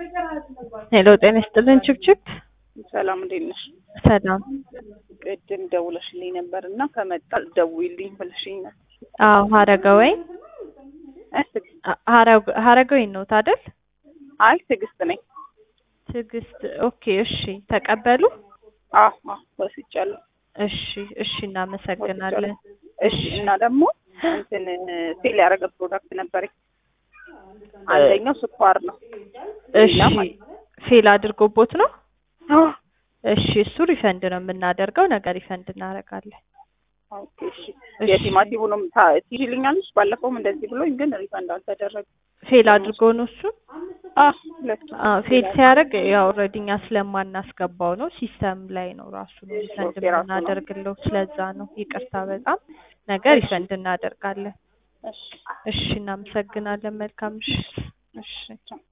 ሄሎ ጤና ይስጥልን ችብችብ። ሰላም እንዴት ነሽ? ሰላም። ቅድም ደውለሽልኝ ነበር እና ከመጣ ደውይልኝ ብለሽኝ ነበር። አዎ ሀረገወይን እ ትዕግስት ሀረገወይን ነው ታደል? አይ ትዕግስት ነኝ። ትዕግስት ኦኬ። እሺ ተቀበሉ። አዎ አዎ ወስጃለሁ። እሺ እሺ፣ እናመሰግናለን። እሺ እና ደግሞ እንትን ሴል ያደረገ ፕሮዳክት ነበረኝ። አንደኛው ስኳር ነው። እሺ ፌል አድርጎቦት ነው? አዎ እሺ እሱ ሪፈንድ ነው የምናደርገው። ነገር ሪፈንድ እናደርጋለን። ኦኬ እሺ። የቲማቲሙንም ትይዥልኛለሽ? ባለፈውም እንደዚህ ብሎኝ ግን ሪፈንድ አልተደረገም። ፌል አድርጎ ነው እሱ? አዎ ሁለቱም አዎ ፌል ሲያደርግ ያው ኦልሬዲ እኛ ስለማናስገባው ነው ሲስተም ላይ ነው ራሱ ነው ሪፈንድ ኦኬ፣ ራሱ ነው። የምናደርግለው። ስለዛ ነው ይቅርታ በጣም ነገር ሪፈንድ እናደርጋለን። እሺ እሺ እናመሰግናለን። መልካም ምሽት። እሺ